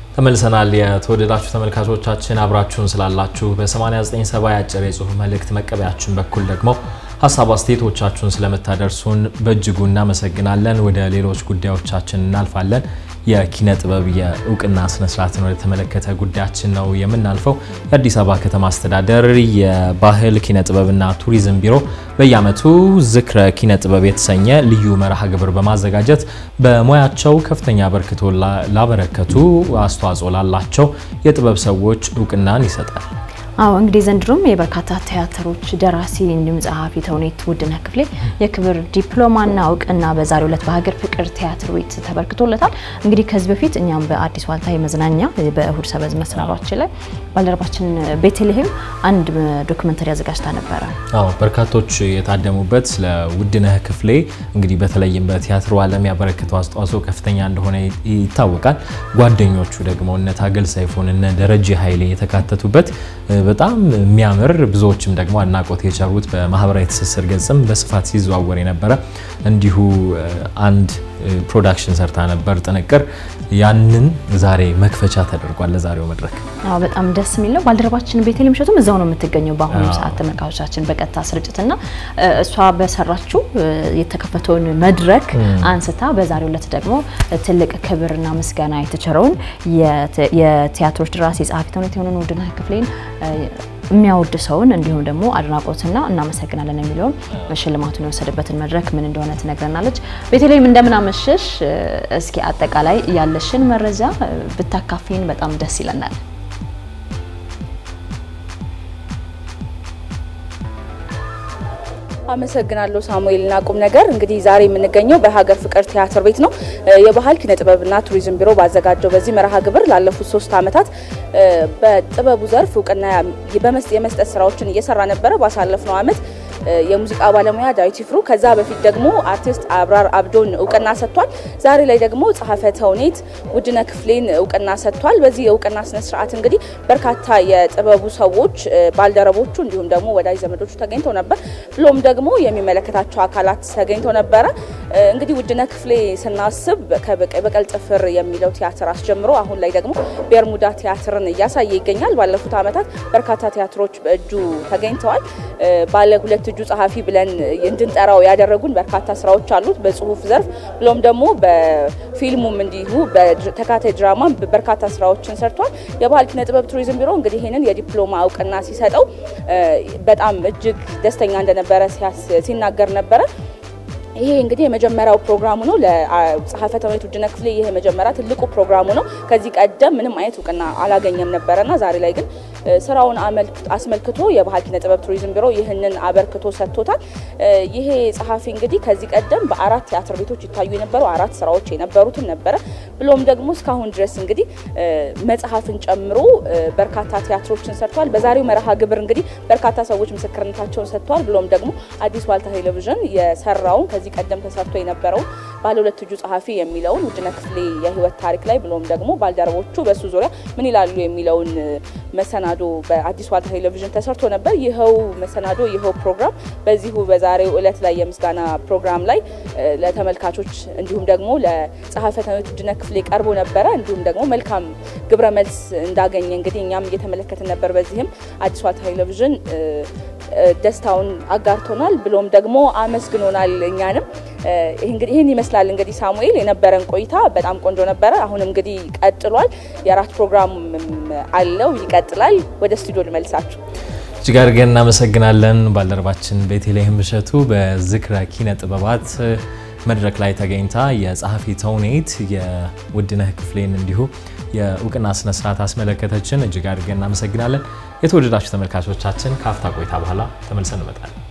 ተመልሰናል። የተወደዳችሁ ተመልካቾቻችን አብራችሁን ስላላችሁ በ8970 የአጭር የጽሁፍ መልእክት መቀበያችን በኩል ደግሞ ሀሳብ አስተያየቶቻችሁን ስለምታደርሱን በእጅጉ እናመሰግናለን። ወደ ሌሎች ጉዳዮቻችን እናልፋለን። የኪነ ጥበብ የእውቅና ስነስርዓትን ወደ ተመለከተ ጉዳያችን ነው የምናልፈው። የአዲስ አበባ ከተማ አስተዳደር የባህል ኪነ ጥበብና ቱሪዝም ቢሮ በየዓመቱ ዝክረ ኪነ ጥበብ የተሰኘ ልዩ መርሃ ግብር በማዘጋጀት በሙያቸው ከፍተኛ አበርክቶ ላበረከቱ አስተዋጽኦ ላላቸው የጥበብ ሰዎች እውቅናን ይሰጣል። አዎ እንግዲህ ዘንድሮም የበርካታ ቲያትሮች ደራሲ እንዲሁም ጸሐፊ ተውኔት ውድነህ ክፍሌ የክብር ዲፕሎማና እውቅና በዛሬው ዕለት በሀገር ፍቅር ቲያትር ቤት ተበርክቶለታል። እንግዲህ ከዚህ በፊት እኛም በአዲስ ዋልታ የመዝናኛ በእሁድ ሰበዝ መሰናዷችን ላይ ባልደረባችን ቤተልሔም አንድ ዶክመንተሪ አዘጋጅታ ነበረ። አዎ በርካቶች የታደሙበት ስለ ውድነህ ክፍሌ እንግዲህ በተለይም በቲያትሩ ዓለም ያበረከተው አስተዋጽኦ ከፍተኛ እንደሆነ ይታወቃል። ጓደኞቹ ደግሞ እነ ታገል ሰይፉን እነ ደረጀ ኃይሌ የተካተቱበት በጣም የሚያምር ብዙዎችም ደግሞ አድናቆት የቸሩት በማህበራዊ ትስስር ገጽም በስፋት ሲዘዋወር የነበረ እንዲሁ አንድ ፕሮዳክሽን ሰርታ ነበር ጥንቅር። ያንን ዛሬ መክፈቻ ተደርጓል ለዛሬው መድረክ። አዎ በጣም ደስ የሚል ነው። ባልደረባችን ቤተልሔም እሸቱም እዛው ነው የምትገኘው በአሁኑ ሰዓት ተመልካቾቻችን በቀጥታ ስርጭትና እሷ በሰራችው የተከፈተውን መድረክ አንስታ በዛሬው ዕለት ደግሞ ትልቅ ክብርና ምስጋና የተቸረውን የቲያትሮች ደራሲ ጸሐፊ ተውኔት የሆነውን ውድነህ ክፍሌን የሚያወድ ሰውን እንዲሁም ደግሞ አድናቆትና እናመሰግናለን የሚለውን ሽልማቱን የወሰደበትን መድረክ ምን እንደሆነ ትነግረናለች። ቤተልሔም እንደምን አመሸሽ? እስኪ አጠቃላይ ያለሽን መረጃ ብታካፊን በጣም ደስ ይለናል። አመሰግናለሁ ሳሙኤል እና ቁም ነገር እንግዲህ ዛሬ የምንገኘው በሀገር ፍቅር ቲያትር ቤት ነው። የባህል ኪነ ጥበብና ቱሪዝም ቢሮ ባዘጋጀው በዚህ መርሃ ግብር ላለፉት ሶስት ዓመታት በጥበቡ ዘርፍ እውቅና የመስጠት ስራዎችን እየሰራ ነበረ። ባሳለፍነው ዓመት የሙዚቃ ባለሙያ ዳዊት ይፍሩ፣ ከዛ በፊት ደግሞ አርቲስት አብራር አብዶን እውቅና ሰጥቷል። ዛሬ ላይ ደግሞ ጸሐፌ ተውኔት ውድነህ ክፍሌን እውቅና ሰጥቷል። በዚህ የእውቅና ስነ ስርዓት እንግዲህ በርካታ የጥበቡ ሰዎች ባልደረቦቹ፣ እንዲሁም ደግሞ ወዳጅ ዘመዶቹ ተገኝተው ነበር። ብሎም ደግሞ የሚመለከታቸው አካላት ተገኝተው ነበረ። እንግዲህ ውድነህ ክፍሌ ስናስብ በቀል ጥፍር የሚለው ቲያትር አስጀምሮ አሁን ላይ ደግሞ ቤርሙዳ ቲያትርን እያሳየ ይገኛል። ባለፉት ዓመታት በርካታ ቲያትሮች በእጁ ተገኝተዋል። ባለ ሁለት እጁ ጸሐፊ ብለን እንድንጠራው ያደረጉን በርካታ ስራዎች አሉት በጽሁፍ ዘርፍ ብሎም ደግሞ በፊልሙም እንዲሁ በተካታይ ድራማ በርካታ ስራዎችን ሰርቷል። የባህል ኪነ ጥበብ ቱሪዝም ቢሮ እንግዲህ ይህንን የዲፕሎማ እውቅና ሲሰጠው በጣም እጅግ ደስተኛ እንደነበረ ሲናገር ነበረ። ይሄ እንግዲህ የመጀመሪያው ፕሮግራሙ ነው። ለጸሐፌ ተውኔት ውድነህ ክፍሌ ይሄ የመጀመሪያ ትልቁ ፕሮግራሙ ነው። ከዚህ ቀደም ምንም አይነት እውቅና አላገኘም ነበረና ዛሬ ላይ ግን ስራውን አስመልክቶ የባህል ኪነ ጥበብ ቱሪዝም ቢሮ ይህንን አበርክቶ ሰጥቶታል። ይሄ ጸሐፊ እንግዲህ ከዚህ ቀደም በአራት ቲያትር ቤቶች ይታዩ የነበሩ አራት ስራዎች የነበሩትን ነበረ። ብሎም ደግሞ እስካሁን ድረስ እንግዲህ መጽሐፍን ጨምሮ በርካታ ቲያትሮችን ሰርቷል። በዛሬው መርሃ ግብር እንግዲህ በርካታ ሰዎች ምስክርነታቸውን ሰጥተዋል። ብሎም ደግሞ አዲስ ዋልታ ቴሌቪዥን የሰራውን ከዚህ ቀደም ተሰርቶ የነበረውን ባለ ሁለት እጁ ጸሐፊ የሚለውን ውድነህ ክፍሌ የህይወት ታሪክ ላይ ብሎም ደግሞ ባልደረቦቹ በሱ ዙሪያ ምን ይላሉ የሚለውን መሰናዶ በአዲስ ዋልታ ቴሌቪዥን ተሰርቶ ነበር። ይኸው መሰናዶ ይኸው ፕሮግራም በዚሁ በዛሬው እለት ላይ የምስጋና ፕሮግራም ላይ ለተመልካቾች እንዲሁም ደግሞ ለጸሐፌ ተውኔት ውድነህ ክፍሌ ቀርቦ ነበረ። እንዲሁም ደግሞ መልካም ግብረ መልስ እንዳገኘ እንግዲህ እኛም እየተመለከትን ነበር። በዚህም አዲስ ዋልታ ቴሌቪዥን ደስታውን አጋርቶናል ብሎም ደግሞ አመስግኖናል እኛንም። እንግዲህ ይህን ይመስላል እንግዲህ ሳሙኤል የነበረን ቆይታ በጣም ቆንጆ ነበረ። አሁን እንግዲህ ቀጥሏል። የራት ፕሮግራም አለው ይቀጥላል። ወደ ስቱዲዮ ልመልሳችሁ። እጅግ አድርገን እናመሰግናለን ባልደረባችን ቤተልሔም እሸቱ በዝክረ ኪነ ጥበባት መድረክ ላይ ተገኝታ የጸሐፊ ተውኔት የውድነህ ክፍሌን እንዲሁ የእውቅና ስነስርዓት አስመለከተችን። እጅግ አድርገን እናመሰግናለን። የተወደዳችሁ ተመልካቾቻችን ከአፍታ ቆይታ በኋላ ተመልሰን እንመጣለን።